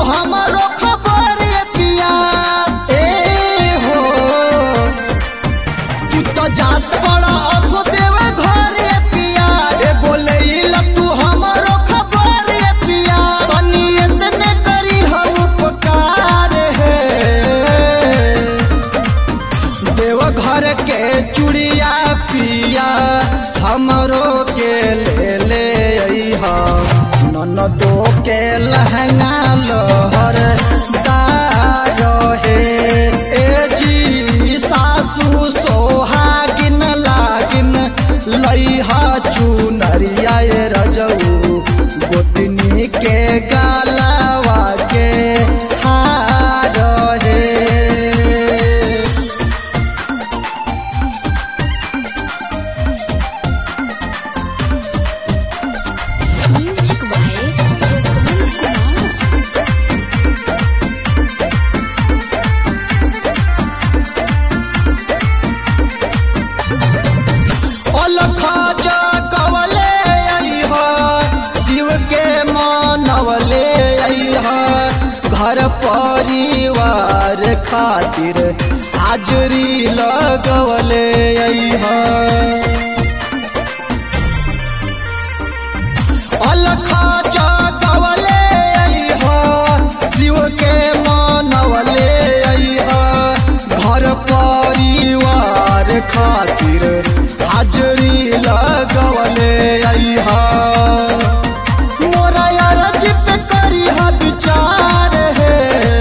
हमारो खबर ये पिया ए हो तू तो जात बड़ा असो देवे घर ये पिया ए बोले इला तू हमारो खबर ये पिया तनी इतने करी हम उपकार है देव घर के चूड़िया पिया हमरो के ले ले अइहा ननदो के लहंगा लहर दार हे ए जी सासू सोहागिन लागिन लइहा चुनरिया ए रजऊ गोतनी के गालावा के हार हे Music by Jasmine Kumar. अलख जगवले अइह शिव के मानवले अइह घर परिवार खातिर हाजरी लगवले अइह अलख जगवले अइह शिव के मानवले अइह घर परिवार खातिर हाजरी लगवले अइह मोरा अरज पे करिह विचार हे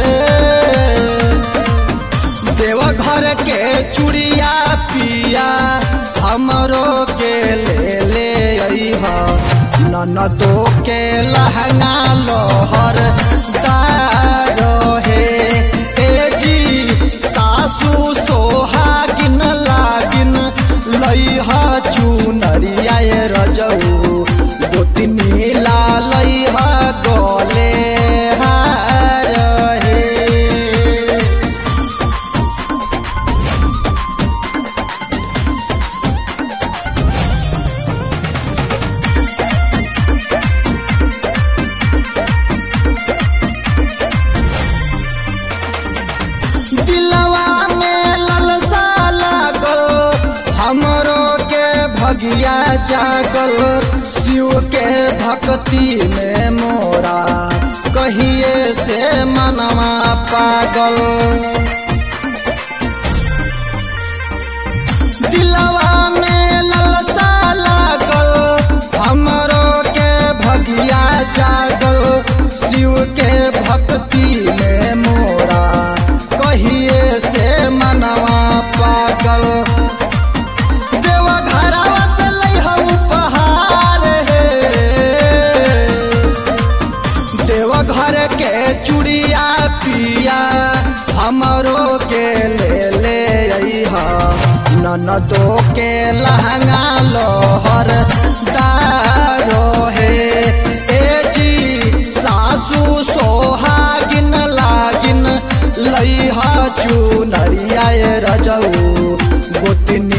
देवा घर के चूड़िया पिया हमरो के ले ले अइहा ननदो के लहंगा लोहर दारो हे ए जी सासू सोहागिन लागिन लइहा चुनरिया ए रजऊ गोतनी ला लइहा गोले हार हे दिलवा में ललसा लागल हमरो के भगिया जागल शिव के भक्ति में मोरा कहिए से मनवा पागल दिलवा में ललसा लागल हमरो के भगिया जागल शिव के भक्ति में मोरा कहिए से मनवा पागल देवा घरवा से लइहा उपहार हे देवा घर के चूड़िया पिया हमरो के ले ले अइहा ननदो के लहंगा लोहर दारो हे ए जी सासू सोहागिन लागिन लइहा चुनरिया ए रजऊ गोतनी